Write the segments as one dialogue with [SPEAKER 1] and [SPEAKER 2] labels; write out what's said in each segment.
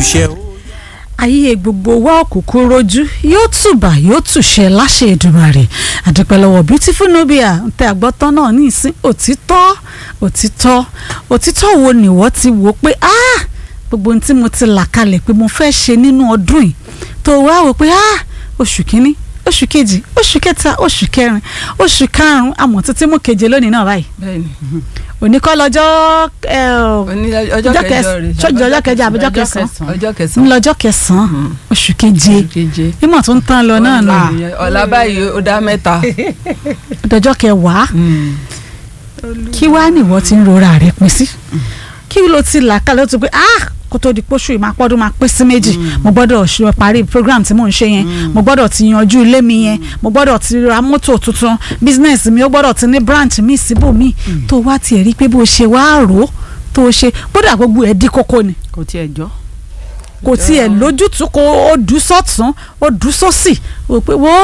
[SPEAKER 1] túṣẹ́ o.
[SPEAKER 2] ayé gbogbo wa òkùnkùn rojú yóò tùbà yóò tùṣẹ láṣẹ Èdùmàrè àdúpẹ́ lọ́wọ́ beautiful nubia tẹ àgbọ́tán náà ní ìsín òtítọ́ òtítọ́ òtítọ́ wo ni wọ́n ti wò pé ah gbogbo ohun tí mo ti là kalẹ̀ pé mo fẹ́ ṣe nínú ọdún yìí tó wá wò pé ah oṣù kínní oṣù kejì oṣù kẹta oṣù kẹrin oṣù karùnún àmọ́ títí mú keje lónìí náà báyìí
[SPEAKER 3] bẹ́ẹ̀ni
[SPEAKER 2] òní kọ́ lọ́jọ́ ẹ,
[SPEAKER 3] Òní ọjọ́
[SPEAKER 2] ọjọ́
[SPEAKER 3] kẹjọ
[SPEAKER 2] kẹs-
[SPEAKER 3] rẹ̀
[SPEAKER 2] ṣọ́jú ọjọ́ kẹjọ àbíjọ́ kẹsàn-án
[SPEAKER 3] ọjọ́
[SPEAKER 2] ń
[SPEAKER 3] kẹsàn-án
[SPEAKER 2] lọ́jọ́ kẹsàn-án oṣù keje
[SPEAKER 3] keje
[SPEAKER 2] ìmọ̀ tó ń tán lọ náà nù
[SPEAKER 3] ọ̀la báyìí ó dá mẹ́ta
[SPEAKER 2] ọdọjọ́ kẹwàá kí wàá nìwọ ti ń rora rẹ pin sí kí ló ti là kalẹ̀ ó ti pé ah kó tó di pósù yìí máa pọ́dún máa pín sí méjì mo gbọ́dọ̀ ṣe parí program tí mò ń ṣe yẹn mo gbọ́dọ̀ ti yanjú ilé mi yẹn mo gbọ́dọ̀ ti ra mọ́tò tuntun business mi ó gbọ́dọ̀ ti ní branch mi síbò mi tó wá tiẹ̀ rí pé bó ṣe wá rò ó tó ṣe gbọ́dọ̀ gbogbo ẹ̀ dí kókó ni
[SPEAKER 4] kò tiẹ̀ jọ.
[SPEAKER 2] kò tiẹ̀ lójútùú kó o dùn sọ́tún o dùn sósì o pé wo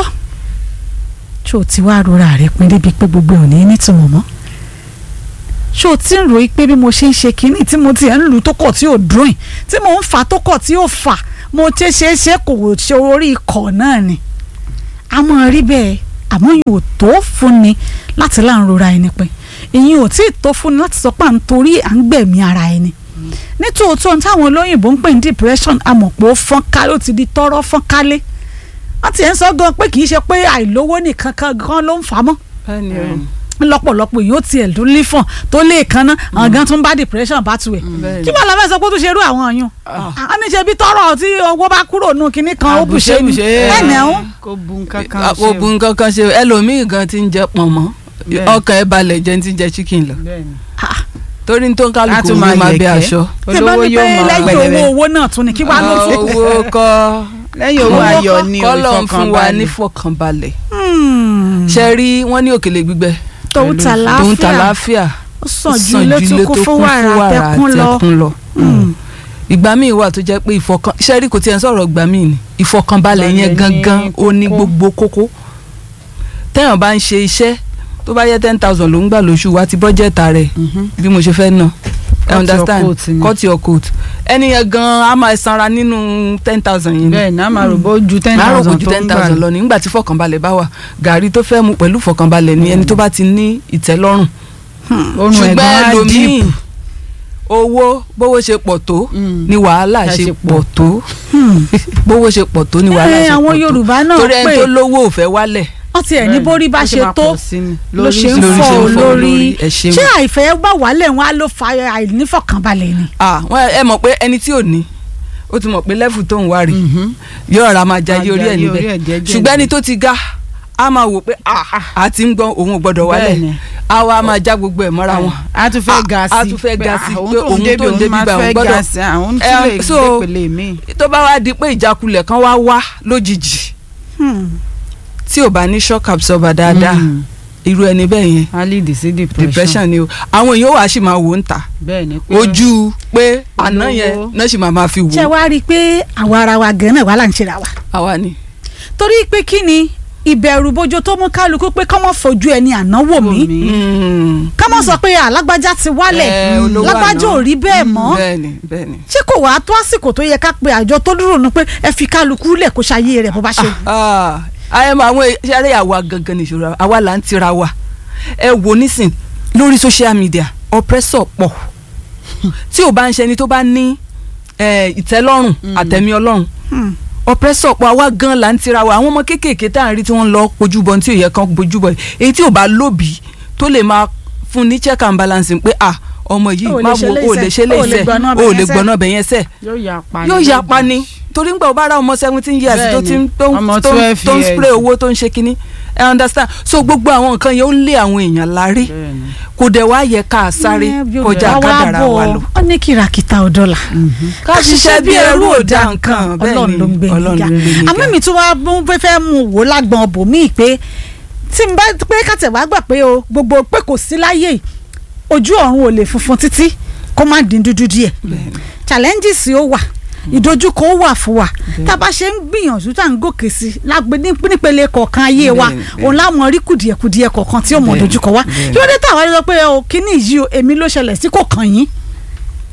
[SPEAKER 2] ṣé o ti wá rora rẹ pin débi pé gbogbo ò ní nítumọ̀ mọ́ ṣé o ti ń ròyìn pé bí mo ṣe ń ṣe kínní tí mo ti ẹ̀ ń lù tó kọ̀ tí ò dùn yìí tí mo ń fà tó kọ̀ tí ò fà mo ṣe ṣe é ṣe kò ṣe orí ikọ̀ náà ni a mọ̀ rí bẹ́ẹ̀ àmọ́ yìí ò tó fún ni láti láǹ rora ẹni pin ìyẹn ò tí ì tó fún ni láti sọ pé à ń torí à ń gbẹ̀mí ara ẹni nítòótọ́ ohun táwọn olóyìnbó ń pè ní depression amọ̀pọ̀ fọ́nká ló ti di tọ́rọ́ fọ́nkálé wọ́n ti ń sọ gan pé kì í ṣe pé àìlówó nìkan kan gan ló ń fà á mọ́
[SPEAKER 3] bẹ́ẹ̀ni o
[SPEAKER 2] lọ́pọ̀lọpọ̀ yóò tiẹ̀ ló lífọ̀n tó lè kan ná àwọn gan tún bá depression bá tu ẹ̀
[SPEAKER 3] bẹ́ẹ̀ni
[SPEAKER 2] kí wọ́n lọ fẹ́ sọ pé ó tún ṣe irú àwọn ọ̀yun a ní ṣe bí tọ́rọ̀ tí owó bá kúrò nù kinní kan ó bùṣe ni ẹnì ẹ̀hún
[SPEAKER 4] kò bu nǹkan kan ṣe
[SPEAKER 3] kò bu nǹkan kan ṣe ẹlòmíì gan ti ń jẹ pọ̀nmọ́
[SPEAKER 4] Bẹ́ẹ̀ni.
[SPEAKER 3] ọkàn ẹ̀ balẹ̀ jẹ́ ti ń jẹ chicken lọ
[SPEAKER 4] bẹ́ẹ̀ni.
[SPEAKER 3] torí ní tó ń
[SPEAKER 4] a
[SPEAKER 3] kálukú
[SPEAKER 4] tún
[SPEAKER 3] ní
[SPEAKER 4] máa
[SPEAKER 3] máa bẹ
[SPEAKER 4] yẹ̀kẹ́.
[SPEAKER 3] aṣọ.
[SPEAKER 2] tí bá
[SPEAKER 4] olówó
[SPEAKER 2] ní
[SPEAKER 4] yóò
[SPEAKER 2] pé
[SPEAKER 4] máa
[SPEAKER 2] lẹ́yìn owó
[SPEAKER 4] pẹ̀lẹ́rẹ́.
[SPEAKER 2] owó náà tún ni kí wàá ló fún
[SPEAKER 3] owó kọ́
[SPEAKER 4] lẹ́yìn owó ayọ̀ ni o
[SPEAKER 3] kọ́lọ̀ ń fún wa ní
[SPEAKER 4] ìfọkànbalẹ̀.
[SPEAKER 3] fọkànbalẹ̀ ṣe rí wọ́n ní òkèlè gbígbẹ
[SPEAKER 2] tòun tà
[SPEAKER 3] tòun tà
[SPEAKER 2] láàfíà
[SPEAKER 3] láàfíà
[SPEAKER 2] ó sàn ju ilé tó kún fún wàrà àtẹkùn lọ
[SPEAKER 3] àtẹkùn lọ. ìgbà míì wà tó jẹ́ pé ìfọkàn ṣe rí kò tiẹ̀ ń sọ̀rọ̀ ìgbà míì ni ìfọkànbalẹ̀ yẹn
[SPEAKER 4] Balẹ̀ ní
[SPEAKER 3] gangan ó ní
[SPEAKER 4] kókó.
[SPEAKER 3] gbogbo kókó téèyàn bá ń ṣe iṣẹ́ tó bá yẹ ten thousand ló ń gbà lóṣù wá ti bọ́jẹ̀tà rẹ̀ bí mo ṣe fẹ́ ná
[SPEAKER 4] Cut your
[SPEAKER 3] understand
[SPEAKER 4] coat ni.
[SPEAKER 3] cut your coat ẹni yẹn gan a máa sanra nínú ten thousand yìí ni
[SPEAKER 4] bẹ́ẹ̀ náà máa rò bó ju ten
[SPEAKER 3] láàárọ̀ kò
[SPEAKER 4] thousand
[SPEAKER 3] ju
[SPEAKER 4] tó
[SPEAKER 3] ten
[SPEAKER 4] ń gbà
[SPEAKER 3] thousand lọ nígbà tí fọkànbalẹ̀ bá wà gàrí tó fẹ́ mu pẹ̀lú fọkànbalẹ̀ ni ẹni tó bá ti ní ìtẹ́lọ́rùn
[SPEAKER 4] orun ẹ̀gbọ́n
[SPEAKER 3] ṣùgbọ́n
[SPEAKER 4] á
[SPEAKER 3] ẹlòmíì
[SPEAKER 4] dìp
[SPEAKER 3] owó bówó ṣe pọ̀ tó
[SPEAKER 4] Mm.
[SPEAKER 3] ni wàhálà
[SPEAKER 4] Ẹ
[SPEAKER 3] ṣe
[SPEAKER 4] ṣe
[SPEAKER 3] pọ̀ tó bówó ṣe pọ̀ tó ni wàhálà
[SPEAKER 2] ẹ
[SPEAKER 3] ṣe pọ̀ tó
[SPEAKER 2] àwọn Yorùbá náà
[SPEAKER 3] torí ẹni
[SPEAKER 2] pé
[SPEAKER 3] tó lówó ò fẹ́ wálẹ̀
[SPEAKER 2] wọ́n ti ẹ̀ ní bórí bá ṣe tó ló ṣe ń
[SPEAKER 3] lórí
[SPEAKER 2] fọ́
[SPEAKER 3] ṣe ń fọ́
[SPEAKER 2] olórí
[SPEAKER 3] olórí, ẹ ṣeun.
[SPEAKER 2] ṣé àìfẹ́ bá wàhálẹ̀ wọn á ló fa àìnífọ̀kànbalẹ̀ ni.
[SPEAKER 3] ah wọn ẹ mọ̀ pé ẹni tí ò ní ó ti mọ̀ pé lẹ́fù tó ń wá rí yóò ra máa jayé orí ẹ̀ níbẹ̀ ṣùgbọ́n ẹni tó ti ga a máa wò pé ah a ti ń gbọ́n òun ò gbọ́dọ̀ wálẹ̀
[SPEAKER 4] Bẹ́ẹ̀ni.
[SPEAKER 3] a wá máa já gbogbo ẹ̀ mọ́ra wọn.
[SPEAKER 4] a tún fẹ́
[SPEAKER 3] Ah,
[SPEAKER 4] ga sí
[SPEAKER 3] a tún fẹ́ ga sí,
[SPEAKER 4] ah,
[SPEAKER 3] pé òun tó ń débi
[SPEAKER 4] máa
[SPEAKER 3] bá òun
[SPEAKER 4] fẹ́
[SPEAKER 3] gbọ́dọ̀-
[SPEAKER 4] ga sí àwọn
[SPEAKER 3] Eh,
[SPEAKER 4] tún lè
[SPEAKER 3] so-
[SPEAKER 4] gbé pèlè mi.
[SPEAKER 3] tó bá wá di pé ìjákulẹ̀ kan wá wá lójijì tí ò bá ní shock absorber dáadáa irú ẹni bẹ́ẹ̀ yẹn
[SPEAKER 4] a lead sí depression
[SPEAKER 3] depression ni o àwọn èèyàn wà á sì máa wò ń ta
[SPEAKER 4] bẹ́ẹ̀ ni pé
[SPEAKER 3] ojú pé àná
[SPEAKER 4] Olówó.
[SPEAKER 3] yẹn náà sì máa máa fi
[SPEAKER 2] ṣé
[SPEAKER 3] wò
[SPEAKER 2] wàá rí i pé àwa ara wa gan náà wà là ń ṣe ra wa.
[SPEAKER 3] àwa ni.
[SPEAKER 2] torí pé kí ni ìbẹ̀rù bojo tó mú kálukú pé kọ́mọ́ fojú ẹni àná wò mí
[SPEAKER 3] Mm.
[SPEAKER 2] kọ́mọ́ sọ pé alágbájá ti wálẹ̀
[SPEAKER 3] Eh, olówó
[SPEAKER 2] lágbájá
[SPEAKER 3] àná.
[SPEAKER 2] ò rí bẹ́ẹ̀ mọ́
[SPEAKER 3] bẹ́ẹ̀ni bẹ́ẹ̀ni.
[SPEAKER 2] ṣé kò wá tó àsìkò tó yẹ ká pe àjọ tó dúró nu pé ẹ fi kálukú lẹ̀ kó ṣayé rẹ̀ bó bá ṣe wù.
[SPEAKER 3] Ah, ayé máa àwọn ṣáré àwa gangan nìṣòro àwa là ń tira wa ẹ wò nísìn lórí social media oppressor pọ̀ tí ò bá ń ṣe ẹni tó bá ní eh, ìtẹ́lọ́rùn àtẹ̀mí ọlọ́run
[SPEAKER 2] Hmm.
[SPEAKER 3] oppressor pọ̀ àwa gan là ń tira wa àwọn ọmọ kéékèèké tá à ń rí tí wọ́n lọ pojúbọ tí ò yẹ kán pojúbọ èyí tí ò bá lóbi tó lè máa fún ní check and balance pé ah ọmọ yìí
[SPEAKER 2] Ó lè
[SPEAKER 3] má
[SPEAKER 2] ṣe
[SPEAKER 3] wo ó lè ṣe
[SPEAKER 2] léṣe, ó lè
[SPEAKER 3] léṣe
[SPEAKER 2] gbọ́ná
[SPEAKER 3] ó
[SPEAKER 2] bẹ̀yẹn
[SPEAKER 3] lè
[SPEAKER 2] sẹ́.
[SPEAKER 3] gbọ́ná bẹ̀yẹn sẹ́ẹ̀
[SPEAKER 4] yóò yà pa
[SPEAKER 3] yóò ya pa ni torí ń gbà ó bá ra ọmọ seventeen years tó ti ń tó ń
[SPEAKER 4] Ọmọ
[SPEAKER 3] tó ń
[SPEAKER 4] 12
[SPEAKER 3] tó ń
[SPEAKER 4] years.
[SPEAKER 3] spray owó tó ń ṣe kínní ẹ understand so gbogbo àwọn nǹkan yẹn ó ń lé àwọn èèyàn lárí
[SPEAKER 4] Bẹ́ẹ̀ni.
[SPEAKER 3] kò dẹ̀ wá yẹ ká a sáré
[SPEAKER 2] Ẹ, bí
[SPEAKER 3] kọjá
[SPEAKER 2] Yorùbá wá
[SPEAKER 3] kádàrá
[SPEAKER 2] bọ̀,
[SPEAKER 3] wa lọ.
[SPEAKER 2] ó ní kìràkìtà ọ̀dọ́là
[SPEAKER 3] ká ṣiṣẹ́ bí ẹrú ò dá nǹkan bẹ́ẹ̀
[SPEAKER 2] ọlọ́run
[SPEAKER 3] ni
[SPEAKER 2] ló ń gbé
[SPEAKER 3] ọlọ́run
[SPEAKER 2] nígà
[SPEAKER 3] ló ń gbé nígà.
[SPEAKER 2] àmọ́ mi tún wá mú fẹ́ fẹ́ mú wò lágbọ̀n bòmíì pé tí n bá pé kàtẹ́ wá gbà pé o gbogbo pé kò sí láyé yìí, ojú ọ̀run ò lè funfun títí kó má dín dúdú díẹ̀ challenges ó wà ìdojúkọ ó wà fún wa tá a bá ṣe ń gbìyànjú tá à ń gòkè sí i lágbe ní nípele kọ̀ọ̀kan ayé wa
[SPEAKER 3] Bẹ́ẹ̀ni, bẹ́ẹ̀ni.
[SPEAKER 2] òun láwọn rí kùdìẹ̀kùdìẹ̀ kọ̀ọ̀kan tí ó mọ̀
[SPEAKER 3] Bẹ́ẹ̀ni,
[SPEAKER 2] dojúkọ wa
[SPEAKER 3] bẹ́ẹ̀ni.
[SPEAKER 2] kí ló dé táwa lọ pé o kíní yìí o èmi ló ṣẹlẹ̀ sí kò kàn yín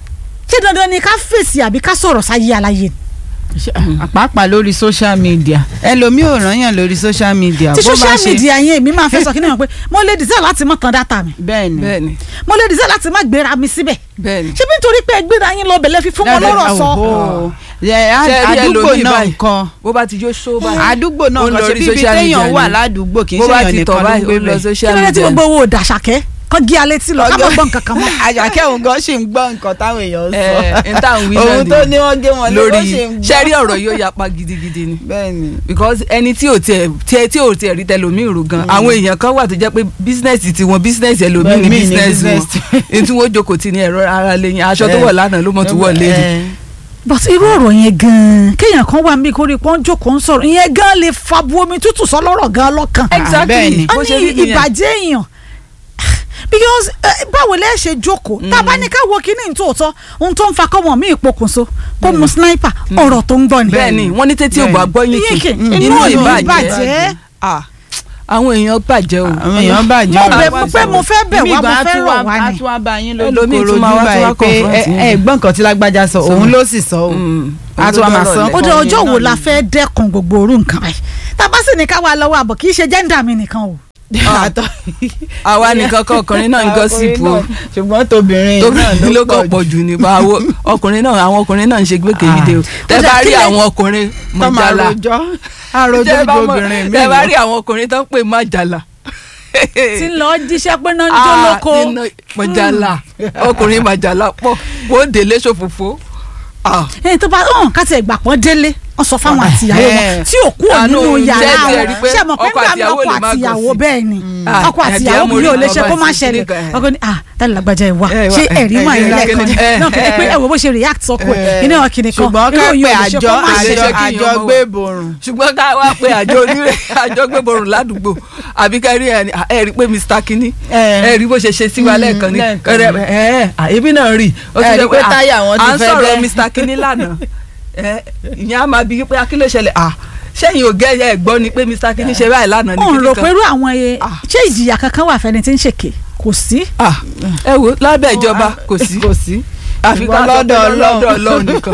[SPEAKER 2] ṣé dandan ni ká fèsì àbí ká sọ̀rọ̀ sáyé aláyé ni
[SPEAKER 4] pàápàá lórí social media ẹlòmíì ò rán yàn lórí social media
[SPEAKER 2] tí
[SPEAKER 4] bó bá
[SPEAKER 2] social
[SPEAKER 4] ṣe-
[SPEAKER 2] media yẹn èmi máa fẹ́ sọ kí ni wọn pé mo lè decide láti mọ̀ tán data mi
[SPEAKER 4] bẹ́ẹ̀ni
[SPEAKER 3] bẹ́ẹ̀ni
[SPEAKER 2] mo lè decide láti má gbéra mi síbẹ̀
[SPEAKER 3] bẹ́ẹ̀ni
[SPEAKER 2] ṣé bí nítorí pé ẹ gbéra yín lọ bẹ̀lẹ́ fi fún wọn lọ́rọ̀ sọ
[SPEAKER 4] Oho. Ẹ,
[SPEAKER 3] Ṣé ẹ rí
[SPEAKER 4] àdúgbò
[SPEAKER 3] ẹlòmíì
[SPEAKER 4] náà
[SPEAKER 3] báyìí?
[SPEAKER 4] nǹkan
[SPEAKER 3] bó bá ti jó ṣó báyìí
[SPEAKER 4] àdúgbò náà
[SPEAKER 3] Ó ń
[SPEAKER 4] nǹkan
[SPEAKER 3] lọ
[SPEAKER 4] ṣe
[SPEAKER 3] orí
[SPEAKER 4] bíbi
[SPEAKER 3] social
[SPEAKER 4] téèyàn
[SPEAKER 3] media
[SPEAKER 4] wà
[SPEAKER 3] ni.
[SPEAKER 4] ládùúgbò kì í
[SPEAKER 3] bó
[SPEAKER 4] ṣe
[SPEAKER 3] bá
[SPEAKER 4] èèyàn
[SPEAKER 3] ti
[SPEAKER 4] nìkan
[SPEAKER 3] tọ̀
[SPEAKER 4] ló ń
[SPEAKER 3] báyìí
[SPEAKER 4] gbé
[SPEAKER 3] ó lọ
[SPEAKER 4] bẹ́ẹ̀.
[SPEAKER 2] kí
[SPEAKER 3] social
[SPEAKER 2] ló dé tí
[SPEAKER 3] media
[SPEAKER 2] gbogbo owó dàṣàkẹ́ kan gé alẹ́ tí lọ ká má gbọ́ nǹkan kan mọ́
[SPEAKER 4] àjàkẹ́ òun gan ṣì ń gbọ́ nǹkan táwọn èèyàn
[SPEAKER 3] ẹ
[SPEAKER 4] sọ
[SPEAKER 3] n tá à ń wí náà
[SPEAKER 4] òun tó
[SPEAKER 3] nìyẹn.
[SPEAKER 4] ní wọ́n gé wọn lé
[SPEAKER 3] lórí
[SPEAKER 4] ó ṣì ń gbọ́.
[SPEAKER 3] ṣẹ́rí ọ̀rọ̀ yóò yapa gidigidi ni
[SPEAKER 4] bẹ́ẹ̀ni
[SPEAKER 3] because ẹni tí ò tiẹ̀ tiẹ̀ tí ò tiẹ̀ rí tẹlòmíì rò gan àwọn èèyàn kan wà tó jẹ́ pé bísínẹ́sì tiwọn bísínẹ́sì ẹlòmíì ní
[SPEAKER 4] Bẹ́ẹ̀, míì ní
[SPEAKER 3] bísínẹ́sì wọn
[SPEAKER 4] business.
[SPEAKER 3] èyí tí wọ́n jókòó ti ní ẹ̀rọ ara lẹ́yìn aṣọ tó
[SPEAKER 4] Eh.
[SPEAKER 3] wọ̀ lánàá ló mọ̀ tó wọ̀ lẹ́yìn
[SPEAKER 2] but irú ọ̀rọ̀ yẹn gan-an kéèyàn kan wà mí kórè pọ́n jókòó ń sọ̀rọ̀ ìyẹn gan lè fa bu omi tútù sọ lọ́rọ̀ gan lọ́kàn
[SPEAKER 4] bẹ́ẹ̀ ni.
[SPEAKER 3] exactly
[SPEAKER 2] a
[SPEAKER 3] bó ṣe
[SPEAKER 2] ní
[SPEAKER 3] rí nìyẹn
[SPEAKER 2] ìbàjẹ́ èèyàn because eh, báwo lẹ́ ṣe jókòó tá a bá ní ká wo kíní ní tòótọ́ ohun tó ń fa kọ́mọ mi ìpokùnso kó mu sniper ọ̀rọ̀ tó ń gbọ́ ni.
[SPEAKER 3] bẹ́ẹ̀ ni wọ́n ní tètè ògbà gbọ́ yín
[SPEAKER 2] Yín
[SPEAKER 3] kì
[SPEAKER 2] kì,
[SPEAKER 3] inú
[SPEAKER 2] inú
[SPEAKER 3] ìbàjẹ́
[SPEAKER 2] ìbàjẹ́.
[SPEAKER 3] Ah, àwọn èèyàn bàjẹ́ o
[SPEAKER 4] àwọn èèyàn bàjẹ́
[SPEAKER 2] mo
[SPEAKER 4] ọ̀rọ̀
[SPEAKER 2] bẹ̀
[SPEAKER 4] wá
[SPEAKER 2] mo pé
[SPEAKER 4] sọ̀rọ̀.
[SPEAKER 2] mo fẹ́ bẹ̀
[SPEAKER 4] Èmi
[SPEAKER 2] wá mo
[SPEAKER 4] gan-an
[SPEAKER 2] fẹ́
[SPEAKER 4] tún
[SPEAKER 2] rọ̀
[SPEAKER 4] wá-
[SPEAKER 2] wá
[SPEAKER 4] á
[SPEAKER 2] ni.
[SPEAKER 4] tún wá bá yín
[SPEAKER 3] Ẹlòmíì
[SPEAKER 4] lójú
[SPEAKER 3] tún máa wá, tún wá
[SPEAKER 4] korojú báyìí pé
[SPEAKER 3] confront
[SPEAKER 4] ẹ
[SPEAKER 3] yín.
[SPEAKER 4] ẹ gbọ́ nǹkan tí lágbájá sọ òun ló sì sọ o
[SPEAKER 3] Mm.
[SPEAKER 4] á tún wá máa sọ
[SPEAKER 3] Olódọ́rọ̀
[SPEAKER 2] ó dé
[SPEAKER 4] ọkọ
[SPEAKER 2] ọjọ́
[SPEAKER 4] yẹn
[SPEAKER 2] wo
[SPEAKER 4] náà
[SPEAKER 2] la
[SPEAKER 4] ni.
[SPEAKER 2] fẹ́ dẹ́kun gbogbo orú nǹkan báyìí tá a bá sì ní ká wá lọ́wọ́ àbọ̀ kì í ṣe jẹ́ńdà mi nìkan o.
[SPEAKER 4] Àtọ-
[SPEAKER 3] àwa nìkan kọ́ ọkùnrin náà ń gọ́sìpù o
[SPEAKER 4] Ọkùnrin náà, ṣùgbọ́n tóbìnrin náà
[SPEAKER 3] tóbi ló kọ́ pọ̀ jù ní báwo ọkùnrin náà àwọn ọkùnrin náà ń ṣe gbẹ́kẹ̀lé o tẹ́
[SPEAKER 2] Ó dà,
[SPEAKER 3] bá
[SPEAKER 2] kí
[SPEAKER 3] rí
[SPEAKER 2] lẹ-
[SPEAKER 3] àwọn ọkùnrin
[SPEAKER 4] tó máa
[SPEAKER 3] mọ̀jálà
[SPEAKER 4] rojọ́ àròjọ́
[SPEAKER 3] tẹ́ bá
[SPEAKER 4] ju
[SPEAKER 3] mọ̀-
[SPEAKER 4] obìnrin mi
[SPEAKER 3] tẹ́ bá
[SPEAKER 4] lọ.
[SPEAKER 3] rí àwọn ọkùnrin tó ń pè mọ̀jálà
[SPEAKER 2] tí ń lọ jíṣẹ́ pé náà ń jó lóko.
[SPEAKER 3] Ah, nínú mọ̀jálà ọkùnrin mọ̀jálà pọ̀ wọ́n délé ṣòfófó Ah,
[SPEAKER 2] ẹni tó bá hàn ká tiẹ̀ gbà pọ́n délé wọ́n sọ fáwọn àtìyàwó wọn
[SPEAKER 4] Eh.
[SPEAKER 2] tí ò kúrò
[SPEAKER 3] Àánú
[SPEAKER 2] nínú yàrá
[SPEAKER 3] jẹ́ ti
[SPEAKER 2] wọn
[SPEAKER 3] ẹ̀rí pé
[SPEAKER 2] ṣe mọ̀ pé
[SPEAKER 3] ọkọ
[SPEAKER 2] nígbà mi
[SPEAKER 3] àtìyàwó
[SPEAKER 2] ọkọ
[SPEAKER 3] lè má
[SPEAKER 2] àtìyàwó
[SPEAKER 3] gọ̀sì.
[SPEAKER 2] bẹ́ẹ̀ ni
[SPEAKER 3] Ah,
[SPEAKER 2] ọkọ
[SPEAKER 3] ẹ̀dí
[SPEAKER 2] àtìyàwó
[SPEAKER 3] amórí
[SPEAKER 2] mi ò lè
[SPEAKER 3] ọba
[SPEAKER 2] ṣe kó má
[SPEAKER 3] sí
[SPEAKER 2] ṣẹlẹ̀
[SPEAKER 3] kíní kan, eh.
[SPEAKER 2] ọkọ ni ah tẹ́lẹ̀ lágbájá ẹ̀ wá
[SPEAKER 3] Eh,
[SPEAKER 2] ṣé
[SPEAKER 3] eh,
[SPEAKER 2] ẹ̀rí máa
[SPEAKER 3] eh,
[SPEAKER 2] yẹn
[SPEAKER 3] eh,
[SPEAKER 2] lẹ́ẹ̀kan ni
[SPEAKER 3] eh,
[SPEAKER 2] náà kẹ́kẹ́ pé ẹ wo bó ṣe react sọ́kọ ẹ̀ iná kìnìkan
[SPEAKER 4] ṣùgbọ́n ká
[SPEAKER 2] irú
[SPEAKER 4] pé
[SPEAKER 2] yìí ò lè ṣe
[SPEAKER 4] àjọ
[SPEAKER 2] kó má
[SPEAKER 3] àjọ-
[SPEAKER 2] ṣẹlẹ̀.
[SPEAKER 4] àjọ
[SPEAKER 3] kí
[SPEAKER 4] àjọ
[SPEAKER 3] èèyàn mọ̀
[SPEAKER 4] gbé
[SPEAKER 3] wọ́n.
[SPEAKER 4] borun
[SPEAKER 3] ṣùgbọ́n ká wá pé àjọ onírè àjọ gbéborùn ládùúgbò àbí ká rí ẹni ẹ rí pé Mr. Kinní
[SPEAKER 4] Eh.
[SPEAKER 3] ẹ rí bó ṣe ṣe sí wa
[SPEAKER 4] Mm,
[SPEAKER 3] lẹ́ẹ̀kan ní
[SPEAKER 4] lẹ́ẹ̀kan
[SPEAKER 3] ẹ
[SPEAKER 4] ni.
[SPEAKER 3] ẹ àyèbí náà rí ó
[SPEAKER 4] Ẹ rí
[SPEAKER 3] jẹ́
[SPEAKER 4] pé
[SPEAKER 3] ah,
[SPEAKER 4] táyà wọn ti
[SPEAKER 3] à ń
[SPEAKER 4] fẹ́
[SPEAKER 3] sọ̀rọ̀
[SPEAKER 4] bẹ́.
[SPEAKER 3] Mr. Kinní lánàá ẹ ìyẹn á máa bí pé akíló ṣẹlẹ̀ à sẹ́yìn ò gẹ́ ẹ gbọ́ ni pé Mr. Kinní ṣe báyìí lánàá ní
[SPEAKER 2] òun
[SPEAKER 3] kíní
[SPEAKER 2] rò
[SPEAKER 3] kan
[SPEAKER 2] pé irú àwọn ẹ
[SPEAKER 3] Ah.
[SPEAKER 2] ṣé ìjìyà kankan wà fẹ́ni tí ń ṣèké kò sí.
[SPEAKER 3] Ah, ẹ wo lábẹ́ ìjọba kò sí
[SPEAKER 4] kò sí
[SPEAKER 3] àfi ká
[SPEAKER 4] ṣùgbọ́n
[SPEAKER 3] sọ pé
[SPEAKER 4] lọ́dọ̀ Ọlọ́run.
[SPEAKER 3] lọ́dọ̀ Ọlọ́run nìkan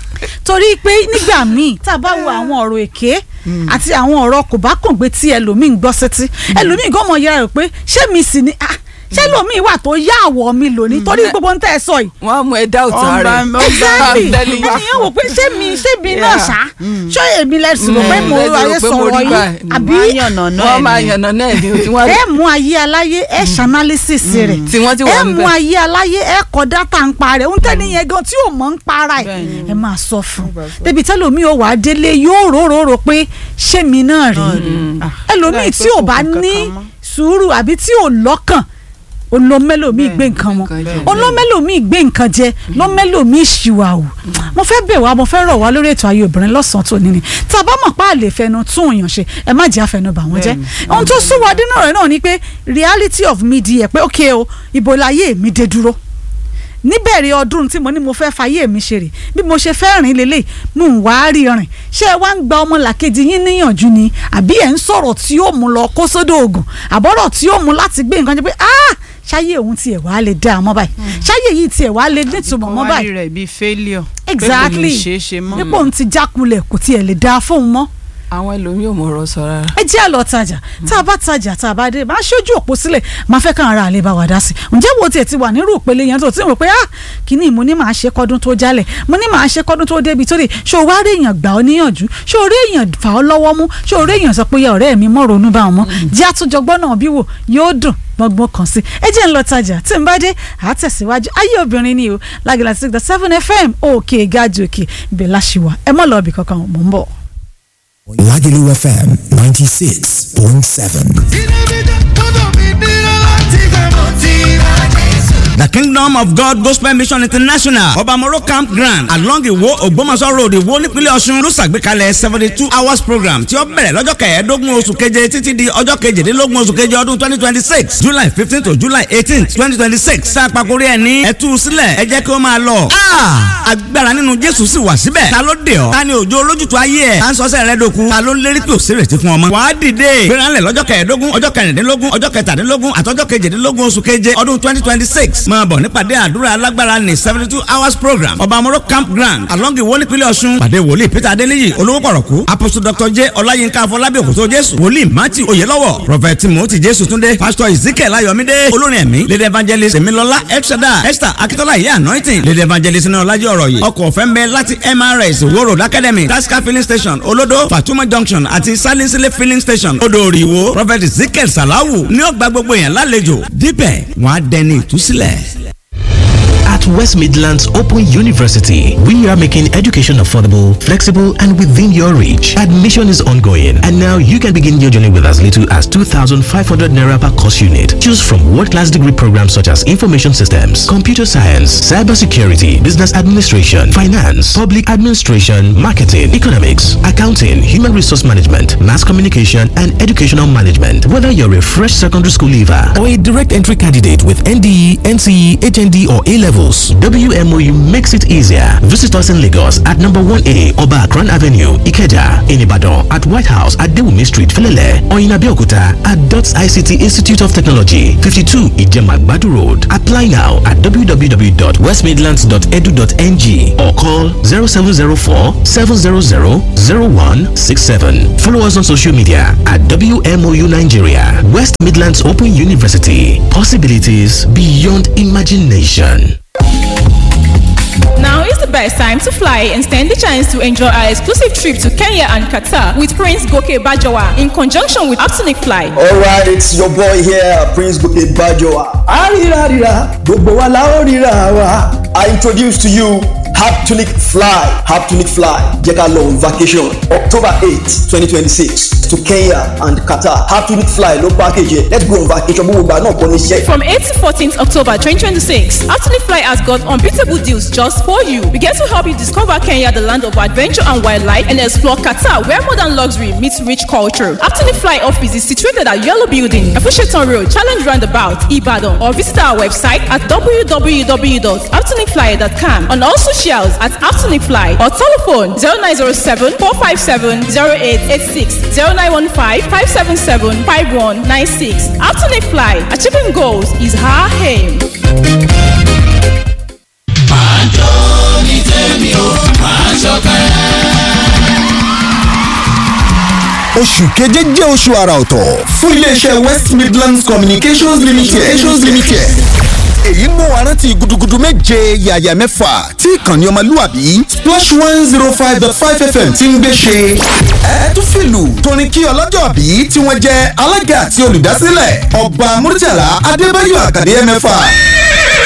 [SPEAKER 2] torí pé nígbà míì tá a bá wo àwọn ọ̀rọ̀ èké àti àwọn ọ̀rọ̀ kò bá kùn gbé tí ẹlòmíì ń gbọ́ sétí ẹlòmíì gan mọ̀ yẹra rẹ̀ pé ṣé mi sì ni ah, ṣé lòmíì wà tó yá àwọ̀ mi lónìí torí gbogbo ń tẹ́ ẹ sọ yìí
[SPEAKER 3] wọ́n á mú ẹ dá òtún
[SPEAKER 4] Ó ń
[SPEAKER 3] rẹ̀
[SPEAKER 4] bá- ó ń bá-
[SPEAKER 2] exactly
[SPEAKER 3] I'm telling you.
[SPEAKER 2] ènìyàn wò pé ṣé mi ṣé mi náà
[SPEAKER 3] Yeah.
[SPEAKER 2] ṣá ṣé èmi lẹ́sìn rò pé
[SPEAKER 3] Mm,
[SPEAKER 2] mo
[SPEAKER 3] lẹ́sìn rò
[SPEAKER 2] ayé
[SPEAKER 3] pé mo
[SPEAKER 2] sọ̀rọ̀
[SPEAKER 3] rí
[SPEAKER 2] yìí
[SPEAKER 3] báyìí.
[SPEAKER 2] àbí
[SPEAKER 4] wọ́n á yànnà náà
[SPEAKER 3] wọ́n
[SPEAKER 4] ẹ̀
[SPEAKER 3] máa
[SPEAKER 4] ni.
[SPEAKER 3] yànnà náà ní tí wọ́n
[SPEAKER 2] ẹ mú ayé aláyé ẹ ṣanálísìs rẹ̀
[SPEAKER 3] tí wọ́n ti
[SPEAKER 2] ẹ
[SPEAKER 3] wà ń
[SPEAKER 2] mú
[SPEAKER 3] bẹ̀.
[SPEAKER 2] ayé aláyé ẹ kọ dátà ń pa rẹ̀ ń tẹ́ni yẹn gan tí ò mọ̀ ń para ẹ̀
[SPEAKER 4] Bẹ́ẹ̀ni.
[SPEAKER 2] ẹ máa sọ fún un débi tẹ́lómi ò wá délé yóò róróró pé ṣé mi náà rí
[SPEAKER 4] Ah,
[SPEAKER 2] ẹlòmíì
[SPEAKER 4] láì
[SPEAKER 2] tí
[SPEAKER 4] pé
[SPEAKER 2] ò
[SPEAKER 4] kò
[SPEAKER 2] bá
[SPEAKER 4] kú
[SPEAKER 2] ní
[SPEAKER 4] kankan mọ́.
[SPEAKER 2] sùúrù àbí tí ò lọ́kàn olómẹ́lòmíì gbé nǹkan wọn
[SPEAKER 3] nǹkan jẹ.
[SPEAKER 2] olómẹ́lòmíì gbé nǹkan jẹ lọ́mẹ́lòmíì ṣìwà o mo fẹ́ bẹ̀ wá mo fẹ́ rọ̀ wá lórí ètò ayé obìnrin lọ́sàn-án tó ní ni tá a bá mọ̀ pé a lè fẹnu tún èèyàn ṣe ẹ má jẹ́ àfẹnu bà wọ́n jẹ́
[SPEAKER 4] Bẹ́ẹ̀ni.
[SPEAKER 2] ohun tó sún wa dínú rẹ̀ náà ni pé reality of media pé ok o ibo láyé mi dé dúró níbẹ̀rẹ̀ ọdún tí mo ní mo fẹ́ fàyè mi ṣe rè bí mo ṣe fẹ́ rìn lélẹ̀ mò ń wá rí rìn ṣé ẹ wá ń gba ọmọlàkejì yín níyànjú ni àbí ẹ̀ ń sọ̀rọ̀ tí ó mú lọ kó sódò ògùn àbọ̀rọ̀ tí ó mú láti gbé nǹkan jẹ́ pé ah ṣáyé òun tiẹ̀ wá lè dá a mọ́ báyìí ṣáyé yìí tiẹ̀ wá lè nítumọ̀ mọ́
[SPEAKER 4] Kò wá
[SPEAKER 2] báyìí
[SPEAKER 4] rí rẹ̀ bíi failure
[SPEAKER 2] exactly
[SPEAKER 4] pé kò lè ṣeé ṣe mọ́
[SPEAKER 2] nípò òun ti jákulẹ̀ kò tiẹ̀ lè dá a fóun mọ́
[SPEAKER 3] àwọn ẹlòmíì ò mọ̀ ọ̀rọ̀ sọ rárá.
[SPEAKER 2] ẹ jẹ́ àlọ́ tajà tá a bá tajà tá a bá dé máa ṣojú òpó sílẹ̀ máa fẹ́ káwọn ará àlè bá wà dá sí i ǹjẹ́ wo tiẹ̀ ti wà nírú ìpele yẹn tó ti rò pé ah kínní mo ní máa ṣe kọ́dún tó jálẹ̀ mo ní máa ṣe kọ́dún tó débi tó dé ṣó wá rí èèyàn gbà ọ́ níyànjú ṣó rí èèyàn fà ọ́ lọ́wọ́ mú ṣó rí èèyàn sọ pé ya ọ̀rẹ́ mi mọ̀ ronú bá wọn mọ́ jẹ́ àtúnjọgbọ́n náà bí wò yóò dùn gbọ́ngbọ́n kan sí ẹ jẹ́ ń lọ tajà tí n bá dé àtẹ̀síwájú ayé obìnrin ni o lágìlá six dot seven fm òkè gáàjì òkè ibẹ̀ láṣìwà ẹ mọ̀ lọ́ọ̀bì kankan mò ń bọ̀.
[SPEAKER 1] Lagelu FM 96.7.
[SPEAKER 5] The Kingdom of God Gospel Mission International Obamoro Campground along Iwo Ogbomoso Road Iwo nípínlẹ̀ Ọ̀ṣun ló ṣàgbékalẹ̀ seventy two hours program tí ó bẹ̀rẹ̀ lọ́jọ́ kẹẹ̀ẹ́dógún oṣù keje títí di ọjọ́ kejìdínlógún oṣù keje ọdún twenty twenty six July fifteen to July eighteen twenty twenty six sàpàkórí ẹ̀ ní ẹ̀tú sílẹ̀ ẹ jẹ́ kí ó máa lọ. agbára nínú Jésù sì wà síbẹ̀ ta ló dé ọ ta ni òjò olójútu ayé ẹ̀ ta ń sọ́sẹ̀ rẹ dòkun ta ló ń lérí pé òsèrèsí fún ọmọ. wàá dìde gbéranlẹ̀ lọ́jọ́ kẹẹ̀ẹ́dógún ọjọ́ kẹrìndínlógún ọjọ́ kẹtàdínlógún àtọ́jọ́ kejìdínlógún oṣù keje ọdún twenty twenty six máa bọ̀ nípàdé àdúrà alágbára ní seventy two hours program ọba amoro campground along iwo nípínlẹ̀ ọ̀ṣun pàdé wòlíì peter adéníyì olówó pọ̀rọ̀kú apostle dr j ọláyínká afọlábí òkútó jésù wòlíì matthew oyelọ́wọ̀ prophet timothy jésù túndé pastor ezekiel ayọ̀mídé olórin ẹ̀mí lady evangelist emilọlá elshada esther akitola iye anointing lady evangelist ní ọlájọ́ ọ̀rọ̀ yìí ọkọ̀ ọ̀fẹ́ ń bẹ láti mrs wo road academy tasca filling station olodo fatuma junction àti salinsile filling station odò ìwò prophet ezekiel salawu ní ọgbà gbogbo èèyàn lálejò dípẹ̀ wọ́n á dẹni ìtúsílẹ̀.
[SPEAKER 6] At West Midlands Open University, we are making education affordable, flexible, and within your reach. Admission is ongoing, and now you can begin your journey with as little as 2,500 naira per course unit. Choose from world-class degree programs such as information systems, computer science, cybersecurity, business administration, finance, public administration, marketing, economics, accounting, human resource management, mass communication, and educational management. Whether you're a fresh secondary school leaver or a direct entry candidate with NDE, NCE, HND, or A levels, WMOU makes it easier. Visit us in Lagos at number 1A Oba Akran Avenue, Ikeja, in Ibadan, at White House at Dewumi Street, Felele, or in Abeokuta at DOTS ICT Institute of Technology, 52 Ijemagbadu Road. Apply now at www.westmidlands.edu.ng or call 0704 700 0167. Follow us on social media at WMOU Nigeria, West Midlands Open University. Possibilities beyond imagination.
[SPEAKER 7] Now is the best time to fly and stand the chance to enjoy our exclusive trip to Kenya and Qatar with Prince Goke Bajawa in conjunction with Aptonic Fly.
[SPEAKER 8] Alright, it's your boy here, Prince Goke Bajoa. Arirarira, gbogbo wa la ó ríra wa. I introduce to you Haptonic Fly. Haptonic Fly jẹ́ ká lọ on vacation October eight twenty twenty six to Kenya and Qatar. Haptonic Fly ló package yẹ. Let's go on vacation gbogbo ìgbà náà kọ́ ní iṣẹ́.
[SPEAKER 7] From 8 to 14th October 2026, Aptonic Fly has got unbeatable deals just for you. We get to help you discover Kenya, the land of adventure and wildlife, and explore Qatar, where modern luxury meets rich culture. Aptonic Fly office is situated at Yellow Building, Afusheton Road, Challenge Roundabout, Ibadan, or visit our website at www.aptonicfly.com and also socials at Aptonic Fly or telephone 0907 457 0886 0915 577 5196. Aptonic Fly, achieving goals is our aim.
[SPEAKER 1] oṣù keje jẹ́ oṣù àrà ọ̀tọ̀ fún iléeṣẹ́ west midlands communications limited. communications limited. èyí mú wa rántí gudugudu méje yàyà mẹ́fà tí ìkànnì ọmọlúwàbí splash one zero five dot five fm ti ń gbé ṣe. ẹ tún fìlù torin kí ọlọ́jọ́ bí tí wọ́n jẹ́ alága àti olùdásílẹ̀ ọba murtala adébáyọ̀ àkàdé mẹ́fà